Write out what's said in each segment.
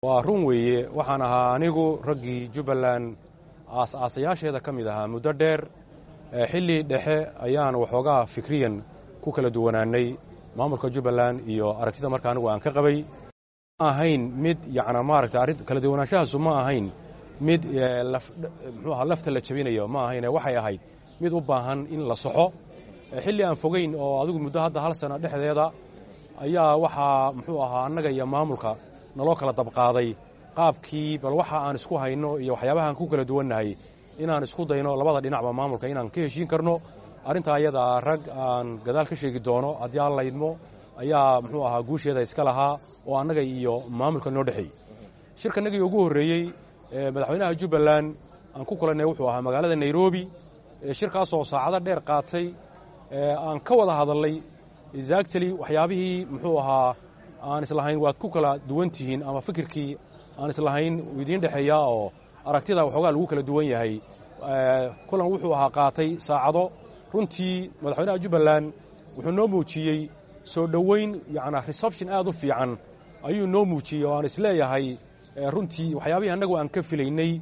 waa run weeye waxaan ahaa anigu raggii jubbaland aas-aasayaasheeda ka mid ahaa muddo dheer xilli dhexe ayaan waxoogaa fikriyan ku kala duwanaanay maamulka jubbaland iyo aragtida marka anigu aan ka qabay ma ahayn mid yacnaa maaragtay arrin kala duwanaanshahaasu ma ahayn mid muxuu ahaa lafta la jabinayo ma ahayne waxay ahayd mid u baahan in la soxo xilli aan fogayn oo adigu muddo hadda hal sana dhexdeeda ayaa waxaa muxuu ahaa annaga iyo maamulka naloo kala dabqaaday qaabkii bal waxa aan isku hayno iyo waxyaabahaan ku kala duwannahay inaan isku dayno labada dhinacba maamulka inaan ka heshiin karno arrintaa ayadaa rag aan gadaal ka sheegi doono haddii aan laydmo ayaa muxuu ahaa guusheeda iska lahaa oo annaga iyo maamulka noo dhexeeyey shirkanagii ugu horreeyey madaxweynaha jubbaland aan ku kulannay wuxuu ahaa magaalada nairobi shirkaasoo saacado dheer qaatay aan ka wada hadalnay exactly waxyaabihii muxuu ahaa aan islahayn waad ku kala duwan tihiin ama fikirkii aan islahayn idiin dhexeeya oo aragtida waxoogaa lagu kala duwan yahay kulan wuxuu ahaa qaatay saacado runtii madaxweynaha jubbaland wuxuu noo muujiyey soo dhoweyn yacnaa reception aad u fiican ayuu noo muujiyey oo aan isleeyahay runtii waxyaabihii annagu aan ka filaynay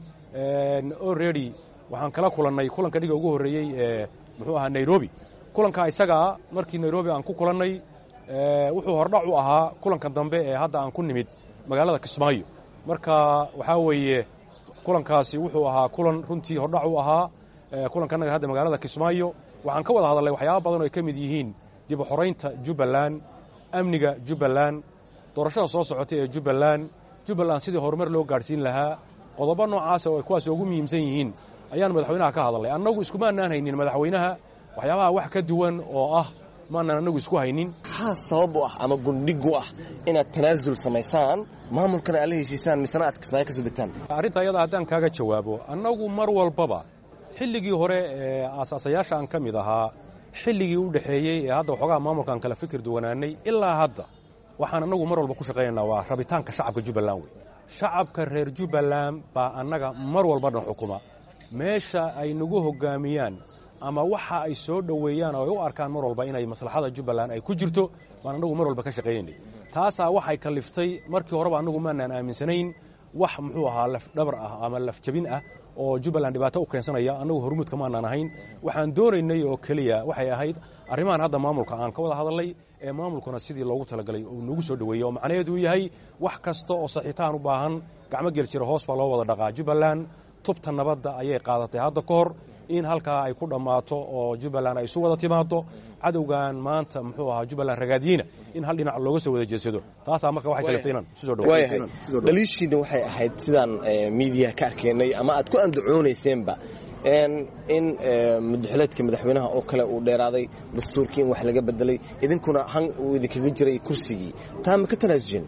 already waxaan kala kulannay kulanka dhiga ugu horreeyey ee muxuu ahaa nairobi kulanka isagaa markii nairobi aan ku kulannay wuxuu hordhac u ahaa kulanka dambe ee hadda aan ku nimid magaalada kismaayo marka waxaa weeye kulankaasi wuxuu ahaa kulan runtii hordhac u ahaa kulankannaga hadda magaalada kismaayo waxaan ka wada hadalnay waxyaaba badan oo ay ka mid yihiin dib u xoraynta jubbaland amniga jubbaland doorashada soo socotay ee jubbaland jubbaland sidii horumar loo gaadhsiin lahaa qodobo noocaasa oo ay kuwaas ugu muhiimsan yihiin ayaan madaxweynaha ka hadalnay annagu iskumaanaan haynin madaxweynaha waxyaabaha wax ka duwan oo ah maanaan annagu isku haynin maxaa sabab u ah ama gundhig u ah inaad tanaasul samaysaan maamulkana aad la heshiisaan misena aad kismaayo ka soo degtaan arrinta ayada haddaan kaaga jawaabo annagu mar walbaba xilligii hore ee aasaasayaasha aan ka mid ahaa xilligii u dhexeeyey ee hadda waxoogaa maamulkaan kala fikir duwanaanay ilaa hadda waxaan annagu mar walba ku shaqaynaynaa waa rabitaanka shacabka jubbaland wey shacabka reer jubbaland baa annaga mar walba dhan xukuma meesha ay nagu hoggaamiyaan ama waxa ay soo dhoweeyaan oo ay u arkaan mar walba inay maslaxada jubbaland ay ku jirto baan annagu mar walba ka shaqeeyaynay taasaa waxay kaliftay markii horeba annagu maanaan aaminsanayn wax muxuu ahaa lafdhabar ah ama lafjabin ah oo jubbaland dhibaato u keensanaya annagu hormuudka maanaan ahayn waxaan doonaynay oo keliya waxay ahayd arrimahan hadda maamulka aan ka wada hadalnay ee maamulkuna sidii loogu talagalay uu nagu soo dhoweeyey oo macnaheedu yahay wax kasta oo saxiitaan u baahan gacmo gel jira hoos baa loo wada dhaqaa jubbaland tubta nabadda ayay qaadatay hadda ka hor in halkaa ay ku dhammaato oo jubbaland ay isu wada timaado cadowgan maanta muxuu ahaa jubbaland ragaadiyeyna in hal dhinac looga soo wada jeedsado taasaa marka waxay kaliftay inaan isu soo waayahay dhaliishiina waxay ahayd sidaan miidiyaha ka arkaynay ama aad ku andacoonayseenba in mudaxileedka madaxweynaha oo kale uu dheeraaday dastuurkii in wax laga bedelay idinkuna han uu idinkaga jiray kursigii taa ma ka tanaasuseen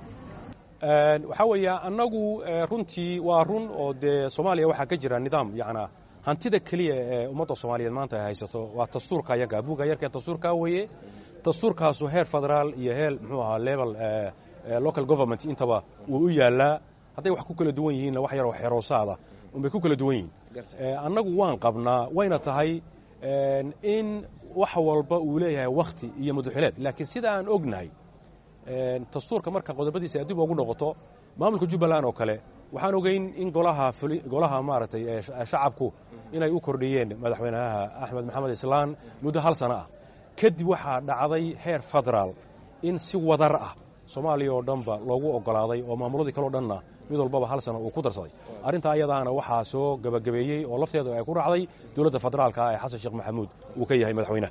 waxaa weeye annagu runtii waa run oo dee soomaaliya waxaa ka jira nidaam yacnaa hantida keliya ee ummadda soomaaliyeed maanta ay haysato waa dastuurka yaga buugga yarkee dastuurkaa weeye dastuurkaasu heer federaal iyo heer muxuu ahaa level local government intaba wuu u yaallaa hadday wax ku kala duwan yihiinna wax yaroo xeroosaada unbay ku kala duwan yihiin annagu waan qabnaa wayna tahay in wax walba uu leeyahay wakhti iyo mudaxileed laakiin sida aan ognahay dastuurka marka qodobadiisa adib ugu noqoto maamulka jubbaland oo kale waxaan ogeyn in golaha golaha maaragtay shacabku inay u kordhiyeen madaxweynaha axmed maxamed islaan muddo hal sano ah kadib waxaa dhacday heer federaal in si wadar ah soomaaliya oo dhanba loogu oggolaaday oo maamuladii kaleo dhanna mid walbaba hal sano uu ku darsaday arrintaa ayadaana waxaa soo gebagabeeyey oo lafteedu ay ku raacday dowladda federaalka ee xasan sheekh maxamuud uu ka yahay madaxweynaha